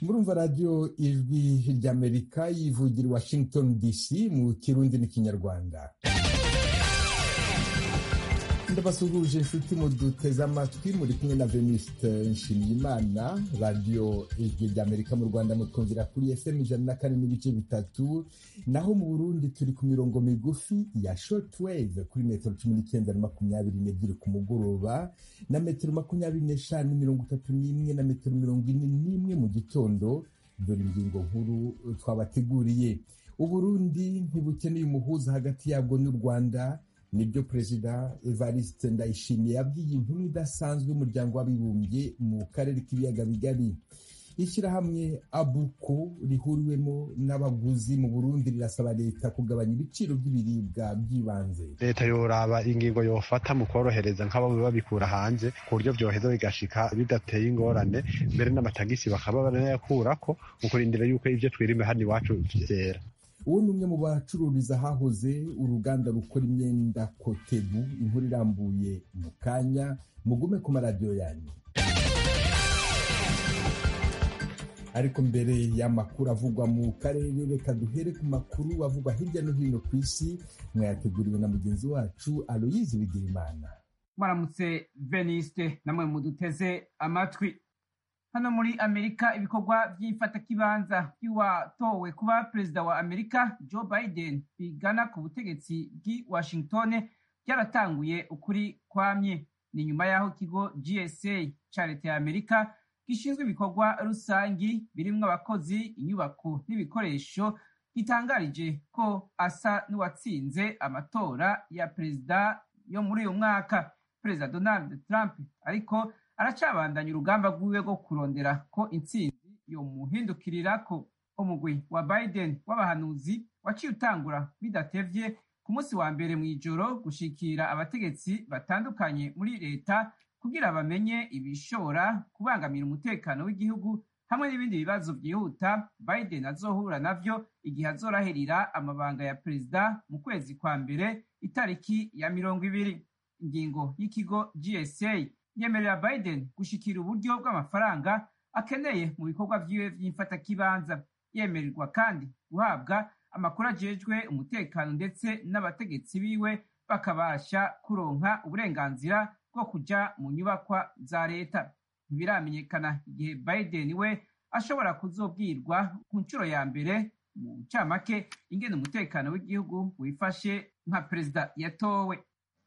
murumva radiyo ijwi ry'amerika yivugira washington dc mu kirundi n'ikinyarwanda ndabasuhuje inshuti muduteze amatwi muri kumwe na veniste nshimiyimana radiyo ijwi ry'amerika mu rwanda mutwumvira kuri fm ijana na kane n'ibice bitatu naho mu burundi turi ku mirongo migufi ya shortwave kuri metero cumi n'icyenda na makumyabiri n'ebyiri ku mugoroba na metero makumyabiri n'eshanu mirongo itatu n'imwe na metero mirongo ine n'imwe mu gitondo dore ingingo nkuru twabateguriye uburundi ntibukeneye umuhuza hagati yabwo n'u rwanda nibyo perezida evariste ndayishimiye yabwiye inkuru idasanzwe y'umuryango w'abibumbye mu karere k'ibiyaga bigari ishyirahamwe abuko rihuriwemo n'abaguzi mu burundi rirasaba leta kugabanya ibiciro by'ibiribwa by'ibanze leta yoraba ingingo yofata mu korohereza nk'abo babikura hanze ku buryo byoheza bigashika bidateye ingorane mbere n'amatagisi bakaba banayakurako mu kurindira yuko ibyo twirime hano iwacu vyera uwo ni umwe mu bacururiza ahahoze uruganda rukora imyenda kotebu inkuru irambuye mu kanya mugume ku maradiyo yanyu ariko mbere y'amakuru avugwa mu karere reka duhere ku makuru avugwa hirya no hino ku isi mwayateguriwe na mugenzi wacu aloyizi bigirimana mwaramutse veniste namwe muduteze amatwi hano muri amerika ibikorwa by'ifatakibanza by'uwatowe kuba perezida wa amerika joe biden bigana ku butegetsi bw'i washington byaratanguye ukuri kwamye ni nyuma y'aho ikigo gsa cya leta ya amerika gishinzwe ibikorwa rusangi birimwo abakozi inyubako n'ibikoresho gitangarije ko asa n'uwatsinze amatora ya perezida yo muri uyu mwaka perezida donald trump ariko aracabandanya urugamba rwiwe rwo kurondera ko intsinzi yomuhindukirira ko umugwi wa biden w'abahanuzi waciye utangura bidatevye ku munsi wa mbere mu ijoro gushikira abategetsi batandukanye muri leta kugira bamenye ibishobora kubangamira umutekano w'igihugu hamwe n'ibindi bibazo byihuta biden azohura navyo igihe azorahirira amabanga ya perezida mu kwezi kwa mbere itariki ya mirongo ibiri ingingo y'ikigo gsa yemerera biden gushikira uburyo bw'amafaranga akeneye mu bikorwa vyiwe vy'imfatakibanza yemererwa kandi guhabwa amakuru ajejwe umutekano ndetse n'abategetsi biwe bakabasha kuronka uburenganzira bwo kuja mu nyubakwa za leta ntibiramenyekana igihe biden we ashobora kuzobwirwa ku nshuro ya mbere mu ncamake ingene umutekano w'igihugu wifashe nka perezida yatowe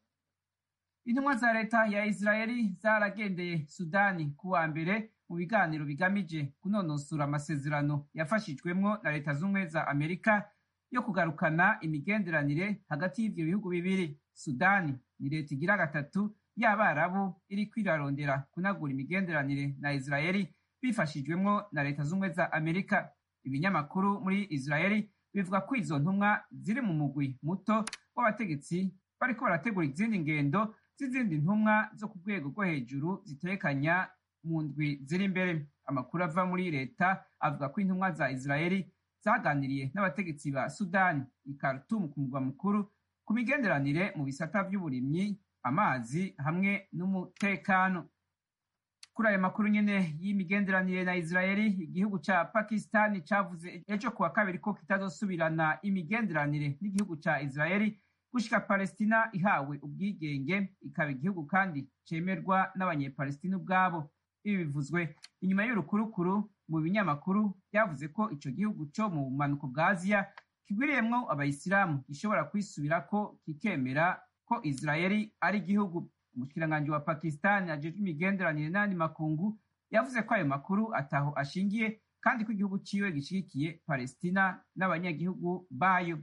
intumwa za leta ya israeli zaragendeye sudani ku wa mbere mu biganiro bigamije kunonosora amasezerano yafashijwemwo na leta z'ubumwe za amerika yo kugarukana imigenderanire hagati y'ivyo bihugu bibiri sudani ni leta igira gatatu y'abarabu iriko irarondera kunagura imigenderanire na israeli bifashijwemwo na leta z'ubumwe za amerika ibinyamakuru muri israeli bivuga ko izo ntumwa ziri mu mugwi muto w'abategetsi bariko barategura izindi ngendo z'izindi ntumwa zo ku rwego rwo hejuru zitekanya mu ndwi ziri imbere amakuru ava muri leta avuga ko intumwa za israeli zaganiriye n'abategetsi ba sudani i khartoum ku mugwa mukuru ku migenderanire mu bisata vy'uburimyi amazi hamwe n'umutekano kuri ayo makuru nyene y'imigenderanire na israeli igihugu ca pakistani cavuze ejo kuwa kabiri ko kitazosubirana imigenderanire n'igihugu ca israeli gushika palestina ihawe ubwigenge ikaba igihugu kandi cemerwa n'abanyepalestina ubwabo ibi bivuzwe inyuma y'urukurukuru mu binyamakuru byavuze ko ico gihugu co mu bumanuko bwa aziya kigwiriyemwo abayisilamu gishobora kwisubirako kikemera ko israeli ari igihugu umushikiranganji wa pakistani ajejwe imigenderanire n'andi makungu yavuze ko ayo makuru ataho ashingiye kandi ko igihugu ciwe gishigikiye palestina n'abanyagihugu bayo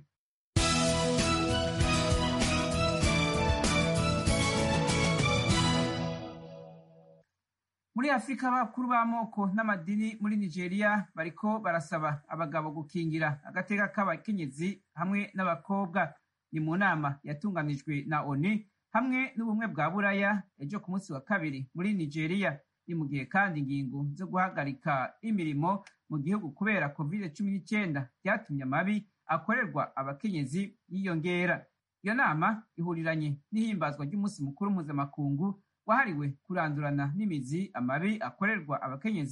muri afurika abakuru b'amoko n'amadini muri nigeria bariko barasaba abagabo gukingira agateka k'abakenyezi hamwe n'abakobwa ni mu nama yatunganijwe na oni hamwe n'ubumwe bwa buraya ejo ku munsi wa kabiri muri nigeria ni mu gihe kandi ingingo zo guhagarika imirimo mu gihugu kubera covid cumi n'icyenda byatumye amabi akorerwa abakenyezi yiyongera iyo nama ihuriranye n'ihimbazwa ry'umunsi mukuru mpuzamakungu wahariwe kurandurana n'imizi amabi akorerwa abakenyezi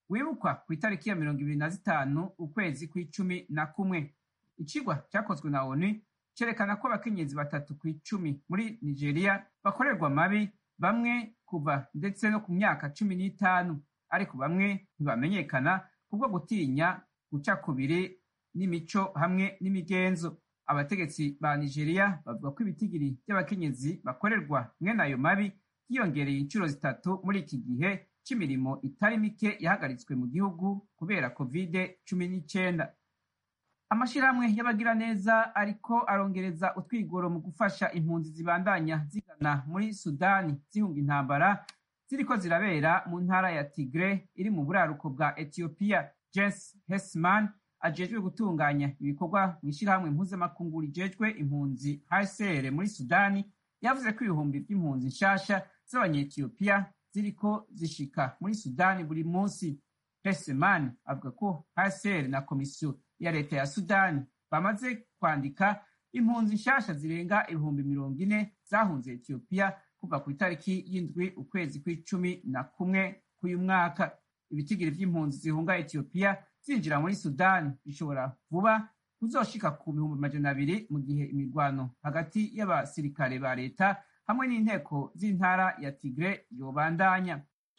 wibukwa ku itariki ya mirongo ibiri na zitanu ukwezi kw'icumi na kumwe icigwa cyakozwe na onu cerekana ko abakenyezi batatu ku icumi muri nigeria bakorerwa mabi bamwe kuva ndetse no ku myaka cumi n'itanu ariko bamwe ntibamenyekana kubwo gutinya guca kubiri n'imico hamwe n'imigenzo abategetsi ba nigeria bavuga ko ibitigiri by'abakenyezi bakorerwa mwene ayo mabi yiyongereye inshuro zitatu muri iki gihe cy'imirimo itari mike yahagaritswe mu gihugu kubera kovide cumi n'icyenda amashyirahamwe y'abagiraneza ariko arongereza utwigoro mu gufasha impunzi zibandanya zigana muri sudani zihunga intambara ziriko zirabera mu ntara ya tigre iri mu buraruko bwa etiyopiya jens hesman ajejwe gutunganya ibikorwa mu ishyirahamwe mpuzamakungu rijejwe impunzi hcr muri sudani yavuze ko ibihumbi by'impunzi nshasha z'abanyetiyopiya ziriko zishika muri sudani buri munsi hesman avuga ko hcr na komisiyo ya leta ya sudani bamaze kwandika impunzi nshasha zirenga ibihumbi mirongo ine zahunze etiyopiya kuva ku itariki y'indwi ukwezi kw'icumi na kumwe k'uyu mwaka ibitigiri by'impunzi zihunga etiyopiya zinjira muri sudani bishobora vuba kuzoshika ku bihumbi majana abiri mu gihe imirwano hagati y'abasirikare ba leta hamwe n'inteko z'intara ya tigre yobandanya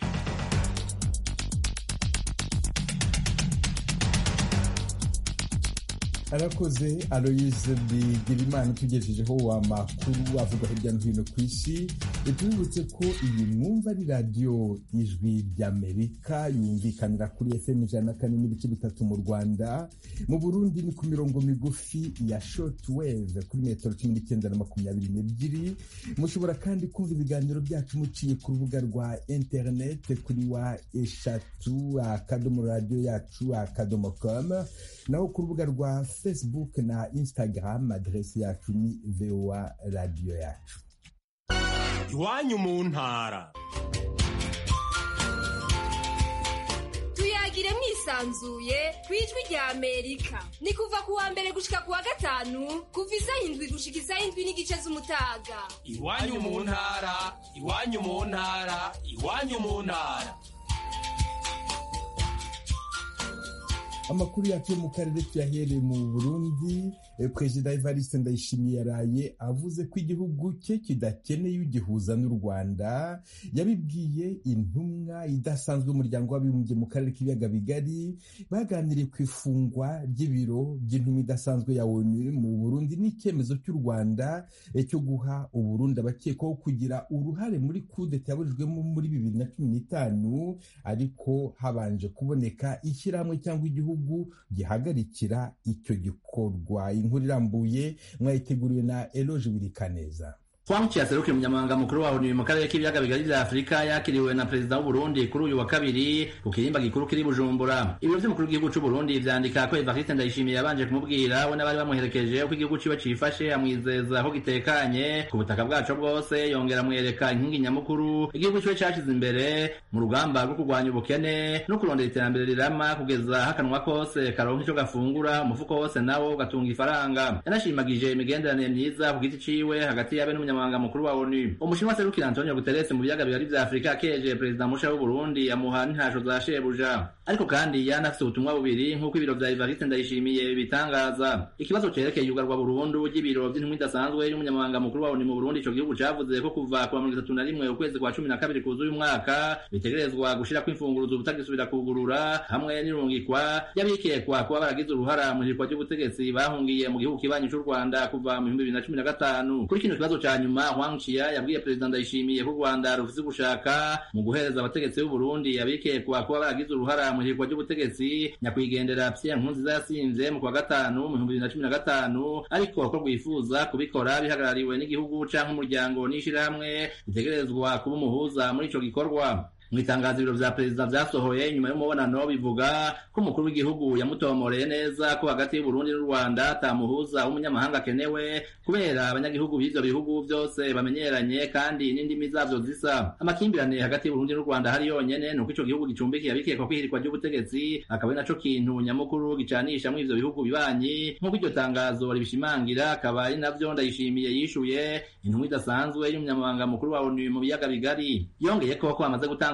arakoze aloyize bigirimana utugejejeho amakuru avugwa hirya no hino ku isi tubibutse ko iyi mwumva ari radiyo ijwi ry'amerika yumvikanira kuri fm ijana na kane n'ibice bitatu mu rwanda mu burundi ni ku mirongo migufi ya shortwave kuri metero cumi n'icyenda na makumyabiri n'ebyiri mushobora kandi kumva ibiganiro byacu muciye ku rubuga rwa interinete kuri wa eshatu akadomo radiyo yacu akadomo komu naho ku rubuga rwa facebook na instagram aderesi yacu ni voa radiyo yacu iwanyu mu ntara tuyagire mwisanzuye ku ijwi rya amerika ni kuva ku wa mbere gushika ku wa gatanu kuva isaha indwi gushika isaha indwi n'igice z'umutaga iwanyu mu ntara iwanyu mu ntara iwanyu mu ntara amakuru yacu yo mu karere tuyahereye mu burundi perezida evariste ndayishimiye yaraye avuze ko igihugu cye kidakeneye ugihuza n'u rwanda yabibwiye intumwa idasanzwe y'umuryango w'abibumbye mu karere k'ibiyaga bigari baganiriye ku ifungwa ry'ibiro by'intumwa idasanzwe ya onu mu burundi n'icyemezo cy'u rwanda cyo guha uburundi abakekwaho kugira uruhare muri kudeta yaburijwemo muri bibiri na cumi n'itanu ariko habanje kuboneka ishyirahamwe cyangwa igihugu gihagarikira icyo gikorwa inkuru irambuye mwayiteguriwe na eloge birikaneza Frank yaserukiye umunyamabanga mukuru wa ONU mu karere k'ibiyaga bigari vya Afurika yakiriwe na perezida w'u Burundi kuri uyu wa kabiri ku kirimba gikuru kiri Bujumbura. Ibiro vy'umukuru w'igihugu c'u Burundi vyandika ko Evariste Ndayishimiye yabanje kumubwira we n'abari bamuherekeje uko igihugu ciwe cifashe amwizeza ko gitekanye ku butaka bwaco bwose yongera amwereka inkingi nyamukuru igihugu ciwe cashize imbere mu rugamba rwo kurwanya ubukene no kurondera iterambere rirama kugeza hakanwa kose karonka ico gafungura umufuko wose nawo ugatunga ifaranga. Yanashimagije imigenderanire myiza ku giti ciwe hagati yabe n'umunyamabanga umunyamabanga mukuru wa ONU umushinwa serukira Antonio Guterres mu biyaga bigari vya Afrika akeje perezida musha w'u Burundi amuha n'intasho za shebuja ariko kandi yanafise ubutumwa bubiri nk'uko ibiro vya Evariste Ndayishimiye bitangaza ikibazo cerekeye yugarwa burundu ry'ibiro vy'intumwa idasanzwe y'umunyamabanga mukuru wa ONU mu Burundi ico gihugu cavuze ko kuva ku wa mirongo itatu na rimwe ukwezi kwa cumi na kabiri kuzuye umwaka bitegerezwa gushirako imfunguruzo ubutagisubira kugurura hamwe n'irungikwa y'abikekwa kuba baragize uruhara mu hirikwa ry'ubutegetsi bahungiye mu gihugu kibanyi c'u Rwanda kuva mu bihumbi bibiri na cumi na gatanu kuri kino kibazo ca nyuma Hwang Chia yabwiye perezida Ndayishimiye ko u Rwanda rufise gushaka mu guhereza abategetsi b'u Burundi abikekwa kuba baragize uruhara mu hirikwa ry'ubutegetsi nyakwigendera Pierre Nkurunziza yasinze mu kwa gatanu mu bihumbi bibiri na cumi na gatanu ariko ko rwifuza kubikora bihagarariwe n'igihugu canke umuryango n'ishirahamwe bitegerezwa kuba umuhuza muri ico gikorwa mu itangazo ibiro vya perezida vyasohoye nyuma y'umubonano bivuga ko umukuru w'igihugu yamutomoreye neza ko hagati y'uburundi n'u rwanda atamuhuza w'umunyamahanga akenewe kubera abanyagihugu b'ivyo bihugu vyose bamenyeranye kandi n'indimi zavyo zisa amakimbirane hagati y'uburundi n'u rwanda hari yonyene nuko ico gihugu gicumbikiye abikekwa kwihirikwa ry'ubutegetsi akaba ari naco kintu nyamukuru gicanisha muri ivyo bihugu bibanyi nk'uko iryo tangazo ribishimangira akaba ari navyo ndayishimiye yishuye intumwa idasanzwe y'umunyamabanga mukuru wa onu mu biyaga bigari yongeye ko ko hamaze gutangura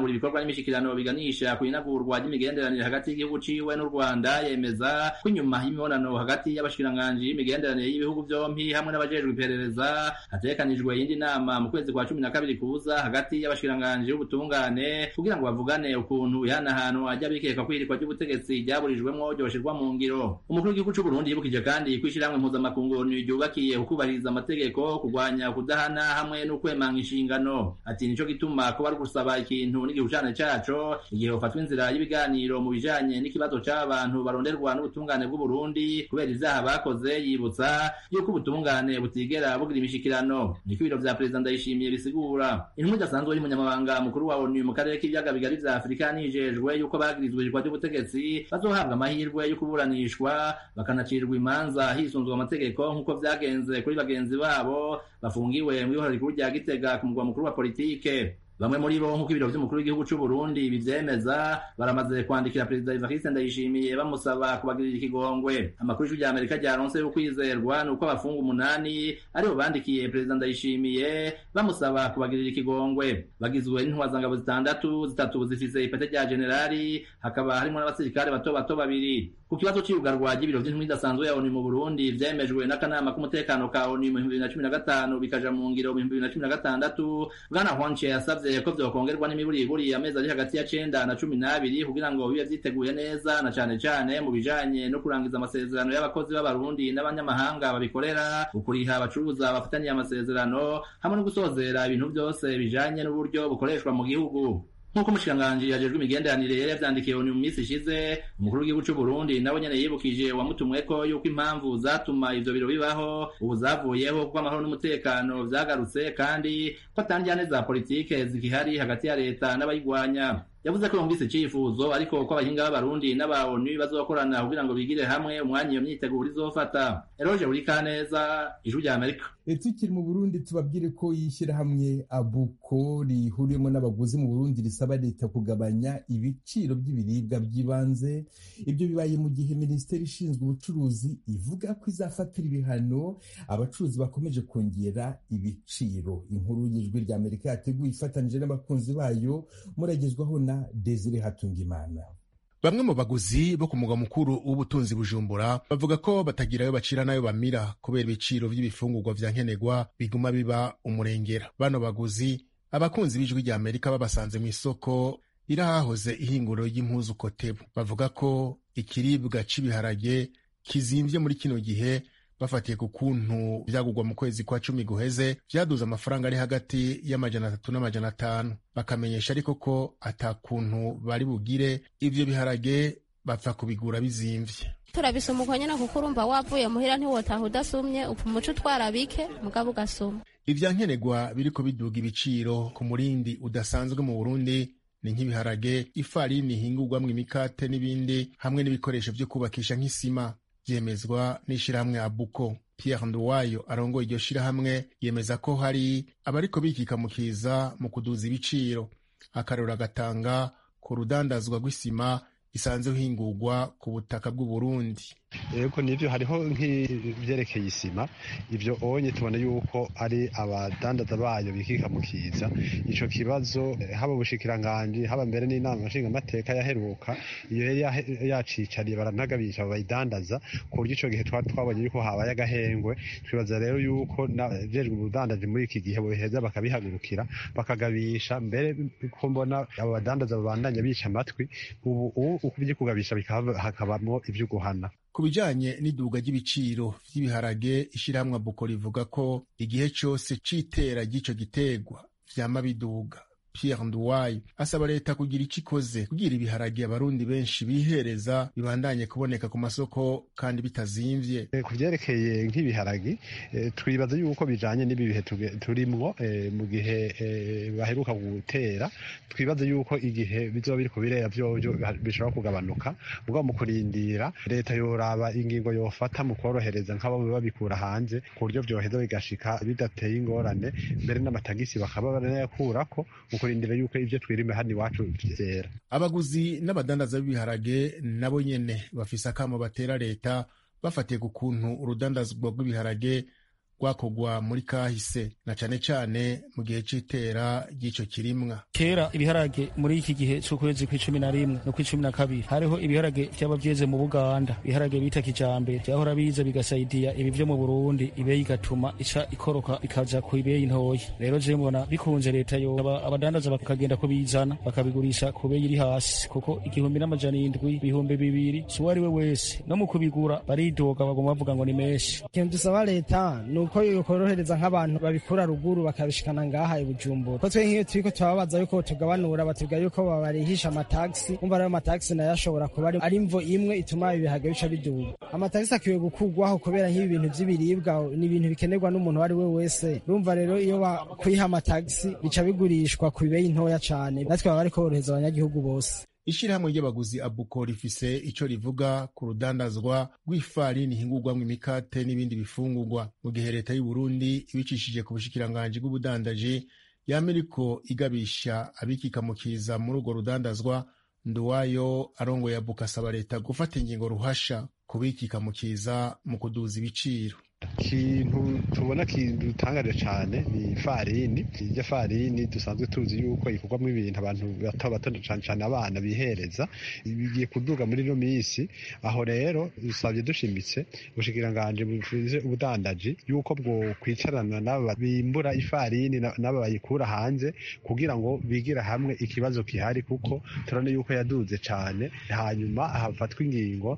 gutangura ibikorwa n'imishikirano biganisha ku inagurwa ry'imigenderanire hagati y'igihugu ciwe n'u rwanda yemeza ko inyuma y'imibonano hagati y'abashikiranganji y'imigenderanire y'ibihugu vyompi hamwe n'abajejwe iperereza hategekanijwe iyindi nama mu kwezi kwa cumi na kabiri kuza hagati y'abashikiranganji b'ubutungane kugira ngo bavugane ukuntu ihanahanwa ry'abikeka kwirikwa ry'ubutegetsi ryaburijwemwo ryoshirwa mu ngiro umukuru w'igihugu c'uburundi yibukije kandi ko ishirahamwe mpuzamakungu ryubakiye ukubahiriza amategeko kurwanya kudahana hamwe n'ukwemanga inshingano ati nico gituma kuba ari gusaba ikintu n'igihushane caco igihe hofatwa inzira y'ibiganiro mu bijanye n'ikibazo c'abantu baronderwa n'ubutungane bw'uburundi kubera ivyaha bakoze yibutsa yuko ubutungane butigera bugira imishikirano niko ibiro vya perezida ndayishimiye bisigura intumwa idasanzwe y'umunyamabanga mukuru wa onu mu karere k'ibiyaga bigari vya afurika nijejwe yuko bagirizwa ijwa ry'ubutegetsi bazohabwa amahirwe yo kuburanishwa bakanacirwa imanza hisunzwe amategeko nk'uko vyagenze kuri bagenzi babo bafungiwe mu ihora rikuru rya gitega ku mugwa mukuru wa politike bamwe muri bo nk'uko ibiro vy'umukuru w'igihugu c'uburundi bivyemeza baramaze kwandikira perezida evariste ndayishimiye bamusaba kubagirira ikigongwe amakuru y'ijwi rya amerika ryaronse y'ukwizerwa ni uko abafunga umunani aribo bandikiye perezida ndayishimiye bamusaba kubagirira ikigongwe bagizwe n'intwazangabo zitandatu zitatu zifise ipete rya generali hakaba harimwo n'abasirikare bato bato babiri ku kibazo c'iyugarwa ry'ibiro vy'intumwa idasanzwe ya onu mu burundi vyemejwe n'akanama k'umutekano ka onu mu bihumbi bibiri na cumi na gatanu bikaja mu ngiro mu bihumbi bibiri na cumi na gatandatu bwana hwanche yasavye ko vyokongerwa n'imiburiburi amezi ari hagati ya cenda na cumi n'abiri kugira ngo bibe vyiteguye neza na cane cane mu bijanye no kurangiza amasezerano y'abakozi b'abarundi n'abanyamahanga babikorera ukuriha abacuruza bafataniye amasezerano hamwe no gusozera ibintu vyose bijanye n'uburyo bukoreshwa mu gihugu nk'uko umushikiranganji yajejwe imigenderanire yari yavyandikiye onu mu minsi ishize umukuru w'igihugu c'uburundi nawe nyene yibukije uwamutumweko yuko impamvu zatuma ivyo biro bibaho ubu zavuyeho kuko amahoro n'umutekano vyagarutse kandi ko atandyane za politike zikihari hagati ya leta n'abayigwanya yavuze ko yumvise icifuzo ariko ko abahinga b'abarundi n'aba onu bazokorana kugira ngo bigire hamwe umwanya iyo myiteguro izofata eroje buri kaneza ijwi rya amerika tukiri mu burundi tubabwire ko yishyirahamwe abuko rihuriyemo n'abaguzi mu burundi risaba leta kugabanya ibiciro by'ibiribwa by'ibanze ibyo bibaye mu gihe minisiteri ishinzwe ubucuruzi ivuga ko izafatira ibihano abacuruzi bakomeje kongera ibiciro inkuru y'ijwi rya amerika yateguye ifatanije n'abakunzi bayo muragezwaho na desire hatungimana bamwe mu baguzi bo ku mugwa mukuru w'ubutunzi bujumbura bavuga ko batagira ayo bacira n'ayo bamira kubera ibiciro by'ibifungurwa vya nkenerwa biguma biba umurengera bano baguzi abakunzi b'ijwi rya amerika babasanze mu isoko iri ahahoze ihinguriro ry'impuzu kotebu bavuga ko ikiribwa c'ibiharage kizimvye muri kino gihe bafatiye ku kuntu vyagurwa mu kwezi kwa cumi guheze vyaduze amafaranga ari hagati y'amajana atatu n'amajana atanu bakamenyesha ariko ko ata kuntu bari bugire ivyo biharage bapfa kubigura bizimvye turabisoma uko nyene kuko urumva wavuye muhira ntiwotaha udasumye upfa umuco utwara bike mugabo ugasuma ivya nkenerwa biriko biduga ibiciro ku murindi udasanzwe mu burundi ni nk'ibiharage ifarini ihingurwamwo imikate n'ibindi hamwe n'ibikoresho vyo kubakisha nk'isima vyemezwa n'ishirahamwe abuko pierre nduwayo arongoye iryo shirahamwe yemeza ko hari abariko bikikamukiza mu kuduza ibiciro akarora agatanga ku rudandazwa rw'isima isanzwe hingurwa ku butaka bw'uburundi yego nivyo hariho nk'ivyerekeye isima ivyo onye tubona yuko ari abadandaza bayo bikikamukiza ico kibazo haba ubushikiranganji haba mbere n'inama nshingamateka yaheruka iyo yari yacicariye baranagabisha bayidandaza ku buryo ico gihe twari twabonye yuko habaye agahengwe twibaza rero yuko jejwe ubudandaji muri iki gihe boheza bakabihagurukira bakagabisha mbere ko mbona abo badandaza babandanya bica amatwi ubu ukubye kugabisha hakabamo ivyo guhana ku bijanye n'iduga ry'ibiciro vy'ibiharage ishirahamwe buko rivuga ko igihe cose c'itera ry'ico gitegwa vyama biduga Pierre Nduwayi asaba leta kugira ico ikoze kugira ibiharage abarundi benshi bihereza bibandanye kuboneka ku masoko kandi bitazimvye ku vyerekeye nk'ibiharage twibaza yuko bijanye n'ibi bihe turimwo mu gihe baheruka gutera twibaza yuko igihe bizoba biriko birera vyovyo bishobora kugabanuka mugabo mu kurindira leta yoraba ingingo yofata mu kworohereza nk'abo babikura hanze ku buryo vyoheza bigashika bidateye ingorane mbere n'amatagisi bakaba banayakurako kurindira yuko ivyo twirime hano iwacu vyera abaguzi n'abadandaza b'ibiharage nabo nyene bafise akamo batera leta bafatiye ku kuntu urudandazwa rw'ibiharage rwakogwa muri kahise na cane cane mu gihe c'itera ry'ico kirimwa kera ibiharage muri iki gihe c'ukwezi kw'icumi na rimwe no kw'icumi na kabiri hariho ibiharage vyaba vyeze mu buganda ibiharage bita kijambere vyahora biza bigasaidiya ibi vyo mu burundi ibeyi igatuma ica ikoroka ikaja ku ibeyi ntoya rero je mbona bikunze leta yo abadandaza bakagenda ko bizana bakabigurisha ku beyi iri hasi kuko igihumbi n'amajana indwi ibihumbi bibiri si uwo ari we wese no mu kubigura baridoga bagomba bavuga ngo ni menshi ikintu dusaba leta ni uko yokorohereza nk'abantu babikura ruguru bakabishikana ngaha i bujumbura ko twe nk'iyo turiko turababaza yuko tugabanura batubwira yuko babarihisha amatagisi umva rero amatagisi nayo ashobora kuba ari imvo imwe ituma ibihaga bica biduga amatagisi akwiye gukurwaho kubera nk'ibi bintu vy'ibiribwa ni ibintu bikenerwa n'umuntu uwo ari we wese urumva rero iyo bakwiha amatagisi bica bigurishwa ku bibeyi ntoya cane natwe baba bariko borohereza abanyagihugu bose ishirahamwe ry'abaguzi abuko rifise ico rivuga ku rudandazwa rw'ifarini ihingurwamwo imikate n'ibindi bifungurwa mu gihe leta y'u Burundi ibicishije ku bushikiranganji bw'ubudandaji yama iriko igabisha abikikamukiza muri urwo rudandazwa nduwayo arongoye abuka asaba leta gufata ingingo ruhasha kubikikamukiza mu kuduza ibiciro ikintu tubona kidutangaje cyane ni ifarini irya farini dusanzwe tuzi yuko ikorwamo ibintu abantu bato bato cyane cyane abana bihereza bigiye kuduga muri ino minsi aho rero dusabye dushimitse ubushikiranganji buvuze ubudandaji yuko bwo kwicarana n'aba bimbura ifarini n'aba bayikura hanze kugira ngo bigire hamwe ikibazo gihari kuko turabona yuko yaduze cyane hanyuma hafatwa ingingo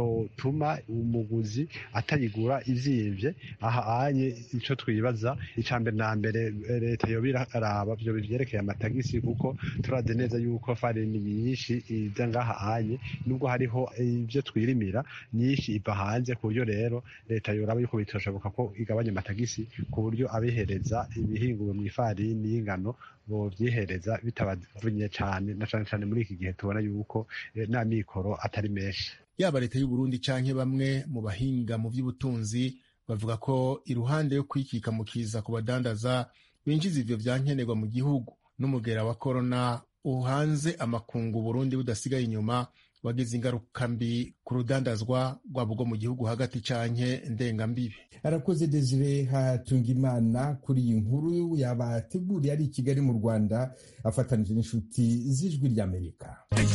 zotuma umuguzi atayigura iziye aha anye icyo twibaza icya mbere na mbere leta yoba iraraba byo byerekeye amatagisi kuko turazi neza yuko farini nyinshi iza ngaha anye nubwo hariho ibyo twirimira nyinshi iva hanze ku buryo rero leta yoraba yuko bitoshoboka ko igabanya amatagisi ku buryo abihereza ibihinguwe mu ifarini y'ingano bovyihereza bitabavunye cyane na cyane cyane muri iki gihe tubona yuko nta mikoro atari menshi yaba leta y'u Burundi canke bamwe mu bahinga mu by'ubutunzi bavuga ko iruhande yo kwikika mu kiza ku badandaza binjiza ivyo vyankenerwa mu gihugu n'umugera wa korona uhanze amakungu Burundi budasigaye inyuma wagize ingaruka mbi ku rudandazwa rwabo rwo mu gihugu hagati canke ndengambibi arakoze Desire Hatungimana kuri iyi nkuru yabateguriye ari i Kigali mu Rwanda afatanije n'inshuti z'ijwi ry'Amerika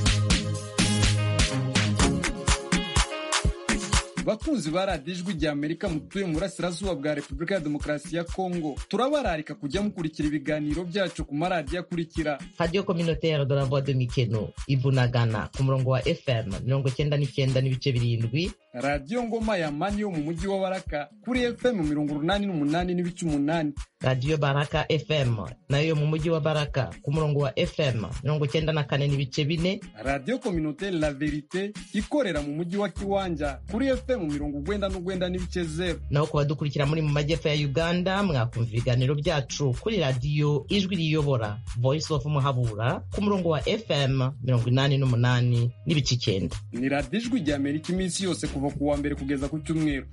bakunzi ba radiyo ijwi rya amerika mutuye mu burasirazuba bwa repubulika ya demokarasi ya kongo turabararika kujya mukurikira ibiganiro byacu ku maradiyo akurikira radiyo kominotere de la voix de mikeno ibunagana ku murongo wa fm mirongo cyenda n'icyenda n'ibice birindwi radiyo ngoma ya mani yo mu mujyi wa baraka kuri fm mirongo urunani n'umunani n'ibice umunani radiyo baraka fm nayo yo mu mujyi wa baraka ku murongo wa fm mirongo cyenda na kane n'ibice bine radiyo kominotere la verite ikorera mu mujyi wa kiwanja kuri fm mu mirongo ugwenda n'ugwenda n'ibice zero naho ku badukurikira muri mu majyepfo ya uganda mwakumva ibiganiro byacu kuri radiyo ijwi riyobora voice of muhabura ku murongo wa fm mirongo inani n'umunani n'ibice icyenda ni radiyo ijwi rya amerika iminsi yose kuva ku wa mbere kugeza ku cyumweru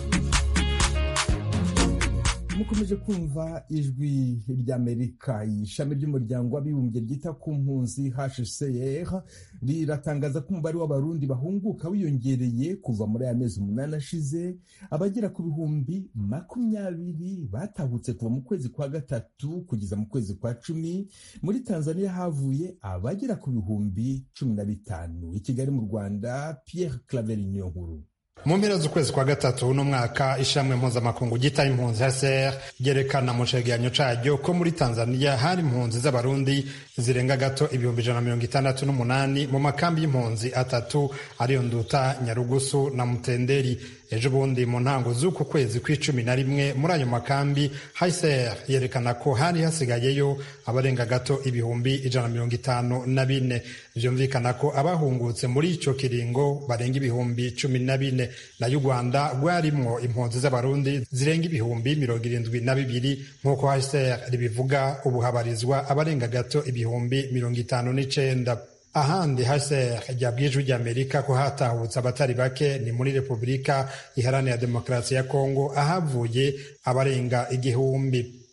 mukomeje kumva ijwi ry'amerika ishami ry'umuryango w'abibumbye ryita ku mpunzi hcr riratangaza ko umubare w'abarundi bahunguka wiyongereye kuva muri aya mezi umunani ashize abagera ku bihumbi makumyabiri batahutse kuva mu kwezi kwa gatatu kugeza mu kwezi kwa cumi muri tanzania havuye abagera ku bihumbi cumi na bitanu i kigali mu rwanda pierre claveri niyo nkuru mu mpera z'ukwezi kwa gatatu uno mwaka ishamwe mpuzamakungu ryita impunzi hcr ryerekana mu cegeranyo caryo ko muri tanzania hari impunzi z'abarundi zirenga gato ibihumbi ijana na mirongo itandatu n'umunani mu makambi y'impunzi atatu ariyo nduta nyarugusu na mutenderi ejo bundi mu ntango z'uku kwezi kw'icumi na rimwe muri ayo makambi hcr yerekana ko hari hasigayeyo abarenga gato ibihumbi ijana na mirongo itanu na bine vyumvikana ko abahungutse muri ico kiringo barenga ibihumbi cumi na bine nayo u rwanda rwarimwo impunzi z'abarundi zirenga ibihumbi mirongo irindwi na bibiri nk'uko hcr ribivuga ubu habarizwa abarenga gato ibihumbi mirongo itanu n'icenda ahandi hcr ryabwiye ijwi ry'amerika ko hatahutse abatari bake ni muri repubulika iharanira demokarasi ya kongo ahavuye abarenga igihumbi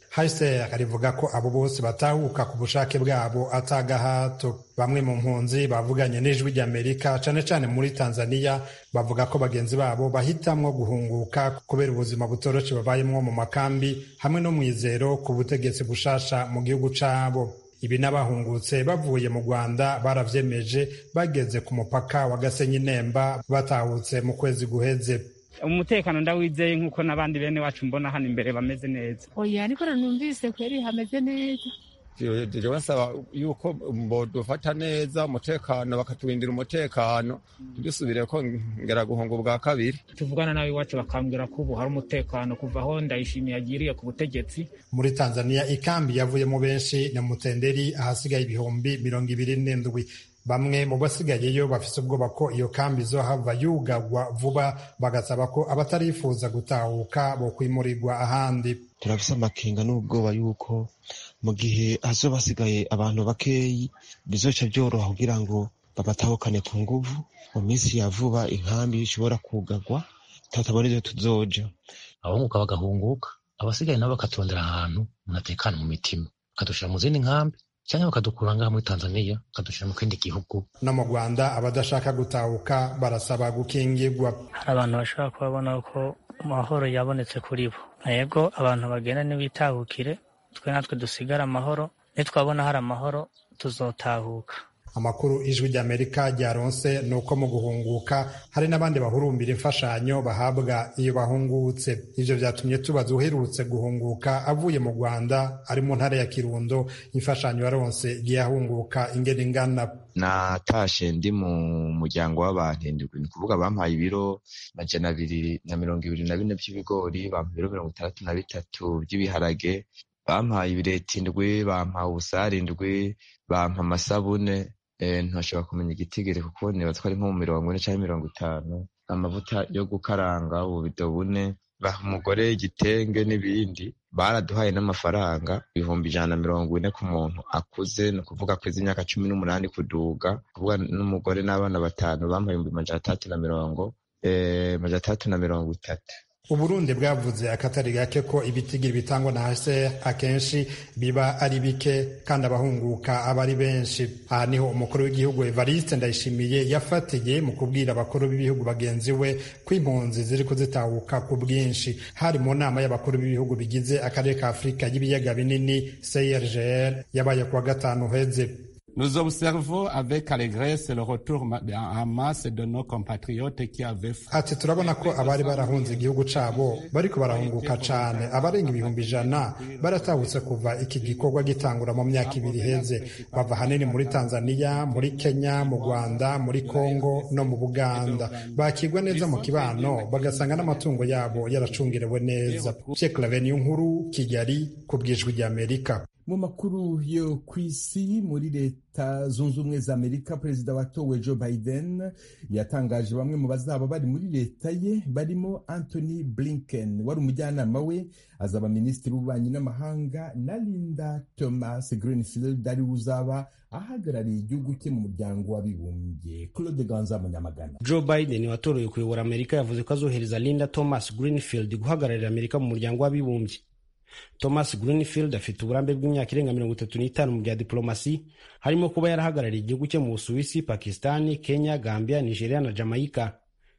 hcr rivuga ko abo bose batahuka ku bushake bwabo atagahato bamwe mu mpunzi bavuganye n'ijwi ry'amerika cane cane muri tanzania bavuga ko bagenzi babo bahitamwo guhunguka kubera ubuzima butoroshe babayemwo mu makambi hamwe no mwizero ku butegetsi bushasha mu gihugu cabo ibi n'abahungutse bavuye mu rwanda baravyemeje bageze ku mupaka wa gasenyi nemba batahutse mu kwezi guheze umutekano ndawizeye nk'uko n'abandi bene wacu mbona hano imbere bameze neza oya ariko numvise kweri hameze neza jewe nsaba yuko bodufata neza umutekano bakaturindira umutekano ntidusubire ko ngera guhunga ubwa kabiri tuvugana nawe iwacu bakambwira ko ubu hari umutekano kuva aho ndayishimiye agiriye ku butegetsi muri tanzania ikambi yavuyemo benshi na mutenderi ahasigaye ibihumbi mirongo ibiri n'indwi bamwe mu basigayeyo bafise ubwoba ko iyo kambi izohava yugagwa vuba bagasaba ko abatarifuza gutahuka bo kwimurirwa ahandi turafise amakenga n'ubwoba yuko mu gihe hazoba hasigaye abantu bakeyi bizoca byoroha kugira ngo babatahukane ku nguvu mu minsi ya vuba inkambi ishobora kugagwa tutabona ivyo tuzoja abahunguka bagahunguka abasigaye nabo bakaturondera ahantu umuntu atekana mu mitima bakadushira mu zindi nkambi cyangwa bakadukura ngaha muri tanzania bakadushyira mu kindi gihugu no mu rwanda abadashaka gutahuka barasaba gukingirwa hari abantu bashobora kubabona ko amahoro yabonetse kuri bo yego abantu bagenda ntibitahukire twe natwe dusigare amahoro nitwabona hari amahoro tuzotahuka amakuru ijwi ry'amerika ryaronse ni uko mu guhunguka hari n'abandi bahurumbira imfashanyo bahabwa iyo bahungutse ivyo vyatumye tubaza uherutse guhunguka avuye mu rwanda ari mu ntara ya kirundo imfashanyo yaronse igiye ahunguka ingene ingana natashe ndi mu muryango w'abantu indwi ni kuvuga bampaye ibiro majana abiri na mirongo ibiri na bine by'ibigori bampaye ibiro mirongo itandatu na bitatu by'ibiharage bampaye ibireti indwi bampaye ubusare indwi bampa amasabune ntashobora kumenya igitigiri kuko nibaza ko ari nko mu mirongo ine cyangwa mirongo itanu amavuta yo gukaranga ububido bune baha umugore igitenge n'ibindi baraduhaye n'amafaranga ibihumbi ijana na mirongo ine ku muntu akuze ni ukuvuga kwezi imyaka cumi n'umunani kuduga kuvuga n'umugore n'abana batanu bampaye ibihumbi majana atandatu na mirongo majana atandatu na mirongo itatu uburundi bwavuze akatari gake ko ibitigiri bitangwa na hcr akenshi biba ari bike kandi abahunguka aba ari benshi aha niho umukuru w'igihugu evariste ndayishimiye yafatiye mu kubwira abakuru b'ibihugu bagenzi we ko impunzi ziri kuzitahuka ku bwinshi hari mu nama y'abakuru b'ibihugu bigize akarere ka afurika y'ibiyaga binini crgr yabaye kuwa gatanu uheze Nous observons avec allégresse le retour en masse de nos compatriotes qui avaient ati turabona ko abari barahunze igihugu cabo bariko barahunguka cane abarenga ibihumbi ijana baratahutse kuva iki gikorwa gitangura mu myaka ibiri iheze bava hanini muri tanzania muri kenya mu rwanda muri congo no mu buganda bakirwa neza mu kibano bagasanga n'amatungo yabo yaracungerewe neza ceklaveniyo nkuru kigali ku bwijwi ry'amerika mu makuru yo ku isi muri leta zunze ubumwe za amerika perezida watowe joe biden yatangaje bamwe mu bazaba bari muri leta ye barimo anthony blinken wari umujyanama we azaba minisitiri w'ububanyi n'amahanga na linda thomas greenfield ari uzaba ahagarariye igihugu cye mu muryango w'abibumbye claude ganza munyamagana joe biden watorewe kuyobora amerika yavuze ko azohereza linda thomas greenfield guhagararira amerika mu muryango w'abibumbye thomas greenfield afite uburambe bw'imyaka irenga mirongo itatu n'itanu mu bya diplomasi harimo kuba yarahagarariye igihugu cye mu busuwisi pakistani kenya gambia nigeria na jamaica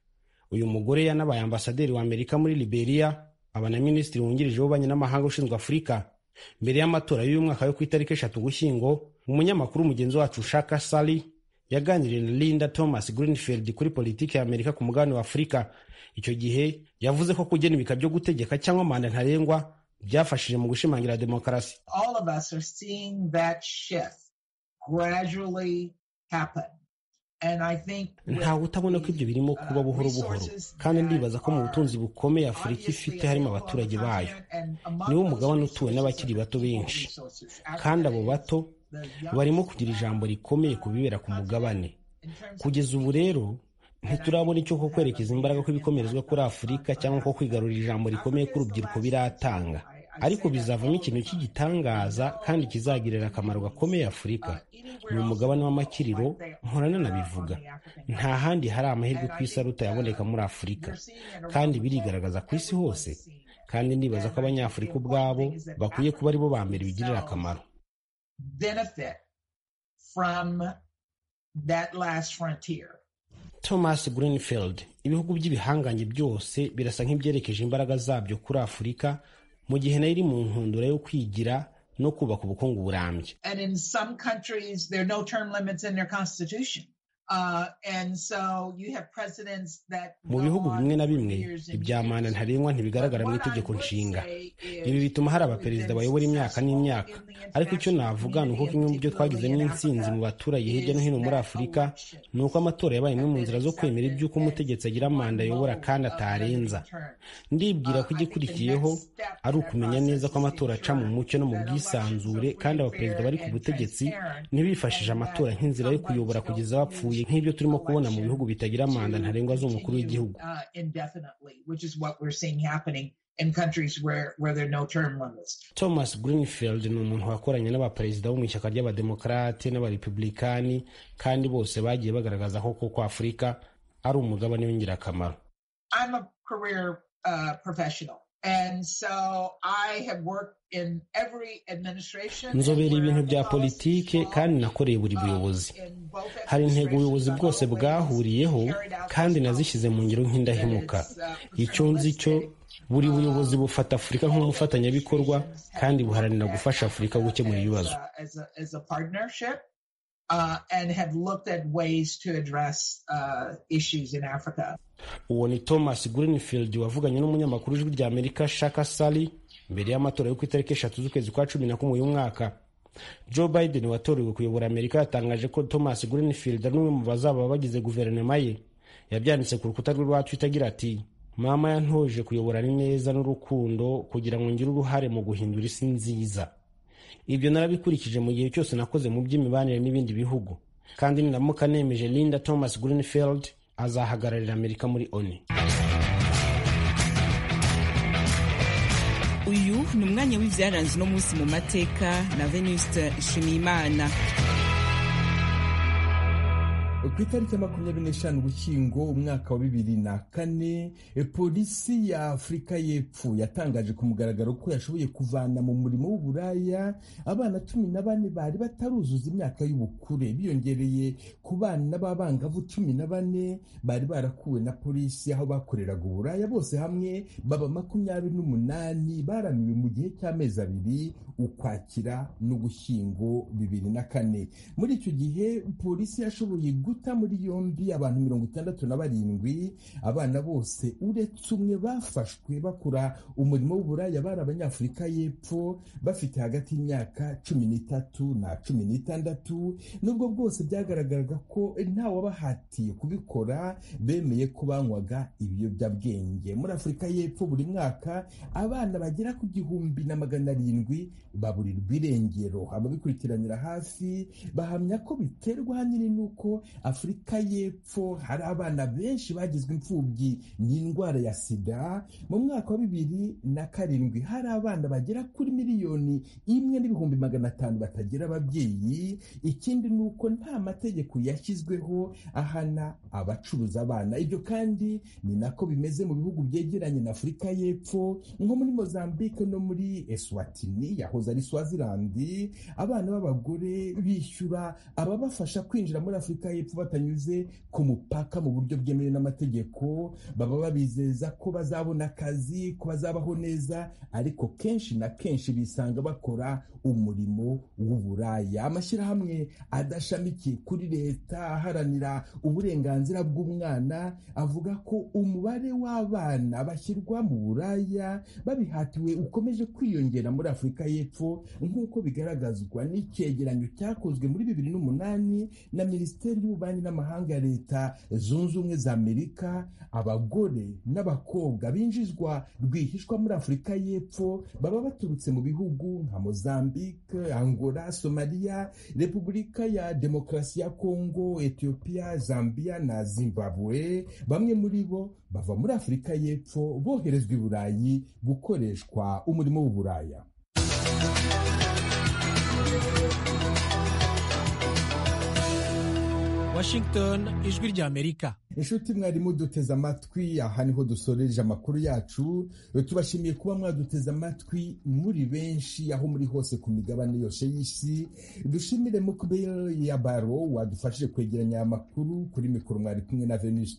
uyu mugore yanabaye ambasaderi wa amerika muri liberia aba na minisitiri wungirije w'ububanyi n'amahanga ushinzwe afurika mbere y'amatora y'uyu mwaka yo ku itariki eshatu gushyingo umunyamakuru mugenzi wacu shaka sally yaganiriye na linda thomas greenfield kuri politiki ya amerika ku mugabane wa afurika icyo gihe yavuze ko kugena ibika byo gutegeka cyangwa manda ntarengwa byafashije mu gushimangira demokarasi ntawe utabona ko ibyo birimo kuba buhoro buhoro kandi ndibaza ko mu butunzi bukomeye afurika ifite harimo abaturage bayo niwo mugabane utuwe n'abakiri bato benshi kandi abo bato barimo kugira ijambo rikomeye ku bibera ku mugabane kugeza ubu rero ntiturabona icyo ko kwerekeza imbaraga kw'ibikomerezwa kuri afurika cyangwa ko kwigarurira ijambo rikomeye k'urubyiruko biratanga ariko bizavamo ikintu cy'igitangaza kandi kizagirira akamaro gakomeye afurika ni umugabane w'amakiriro mpora nanabivuga nta handi hari amahirwe ku isi aruta yaboneka muri afurika kandi birigaragaza ku isi hose kandi ndibaza ko abanyafurika ubwabo bakwiye kuba aribo ba mbere bigirira akamaro thomas greenfield ibihugu by'ibihangange byose birasa nk'ibyerekeje imbaraga zabyo kuri afurika mu gihe nayo iri mu nkundura yo kwigira no kubaka ubukungu burambye mu bihugu bimwe na bimwe ibya manda ntarengwa ntibigaragara mu itegeko nshinga ibi bituma hari abaperezida bayobora imyaka n'imyaka ariko icyo navuga ni uko kimwe mu byo twagizemo intsinzi mu baturage hirya no hino muri afurika ni uko amatora yabaye imwe mu nzira zo kwemera iby'uko umutegetsi agira manda ayobora kandi atarenza ndibwira ko igikurikiyeho ari ukumenya neza ko amatora aca mu mucyo no mu bwisanzure kandi abaperezida bari ku butegetsi ntibifashije amatora nk'inzira yo kuyobora kugeza bapfuye nk'ibyo turimo kubona mu bihugu bitagira manda ntarengwa z'umukuru w'igihugu thomas greenfield ni umuntu wakoranye n'abaperezida bo mu ishyaka ry'abademokarate n'abarepublikani kandi bose bagiye bagaragaza ko koko afurika ari umugabane w'ingirakamaro nzobera ibintu bya politike kandi nakoreye buri buyobozi hari intego ubuyobozi bwose bwahuriyeho kandi nazishyize mu ngiro nk'indahemuka icyo nzi cyo buri buyobozi bufata afurika nk'umufatanyabikorwa kandi buharanira gufasha afurika gukemura ibibazo uwo ni thomas greenfield wavuganye n'umunyamakuru w'ijwi rya amerika shaka sali mbere y'amatora yo ku itariki eshatu z'ukwezi kwa cumi na kumwe uyu mwaka joe biden watorewe kuyobora amerika yatangaje ko thomas greenfield ari umwe mu bazaba bagize guverinoma ye yabyanditse ku rukuta rwe rwa twitter agira ati mama yantoje kuyobora neza n'urukundo kugira ngo ngire uruhare mu guhindura isi nziza ibyo narabikurikije mu gihe cyose nakoze mu by'imibanire n'ibindi bihugu kandi ninamuka nemeje linda thomas greenfield azahagararira amerika muri oni uyu ni umwanya w'ibyaranze uno munsi mu mateka na venuste nshimiyimana ku itariki ya makumyabiri n'eshanu ugushyingo umwaka wa bibiri na kane polisi ya afurika y'epfo yatangaje ku mugaragaro ko yashoboye kuvana mu murimo w'uburaya abana cumi na bane bari bataruzuza imyaka y'ubukure biyongereye ku bana b'abangavu cumi na bane bari barakuwe na polisi aho bakoreraga uburaya bose hamwe baba makumyabiri n'umunani baramiwe mu gihe cy'amezi abiri ukwakira n'ugushyingo bibiri na kane muri icyo gihe polisi yashoboye guta muri yombi abantu mirongo itandatu na barindwi abana bose uretse umwe bafashwe bakora umurimo w'uburaya bari abanyafurika y'epfo bafite hagati y'imyaka cumi n'itatu na cumi n'itandatu nubwo bwose byagaragaraga ko ntawabahatiye kubikora bemeye ko banywaga ibiyobyabwenge muri afurika y'epfo buri mwaka abana bagera ku gihumbi na magana arindwi baburirwa irengero ababikurikiranira hafi bahamya ko biterwa ahanini n'uko afurika y'epfo hari abana benshi bagizwe imfubyi n'indwara ya sida mu mwaka wa bibiri na karindwi hari abana bagera kuri miliyoni imwe n'ibihumbi magana atanu batagira ababyeyi ikindi ni uko nta mategeko yashyizweho ahana abacuruza abana ibyo kandi ni nako bimeze mu bihugu byegeranye na afurika y'epfo nko muri mozambique no muri eswatini yahoze ari swazilandi abana b'abagore bishyura ababafasha kwinjira muri afurika y'epfo batanyuze ku mupaka mu buryo bwemewe n'amategeko baba babizeza ko bazabona akazi ko bazabaho neza ariko kenshi na kenshi bisanga bakora umurimo w'uburaya amashyirahamwe adashamikiye kuri leta aharanira uburenganzira bw'umwana avuga ko umubare w'abana bashyirwa mu buraya babihatiwe ukomeje kwiyongera muri afurika y'epfo nk'uko bigaragazwa n'icyegeranyo cyakozwe muri bibiri n'umunani na minisiteri y'ububanyi n'amahanga ya leta zunze ubumwe za amerika abagore n'abakobwa binjizwa rwihishwa muri afurika y'epfo baba baturutse mu bihugu nka mozambique angola somaliya repubulika ya demokarasi ya kongo etiyopiya zambia na zimbabwe bamwe muri bo bava muri afurika y'epfo boherezwa i burayi gukoreshwa umurimo w'uburaya washington ijwi rya amerika inshuti mwarimu duteze amatwi aha niho dusoreje amakuru yacu tubashimiye kuba mwaduteze amatwi muri benshi aho muri hose ku migabane yose y'isi dushimire mukbel ya baro wadufashije kwegeranya aya makuru kuri mikoro mwari kumwe na venus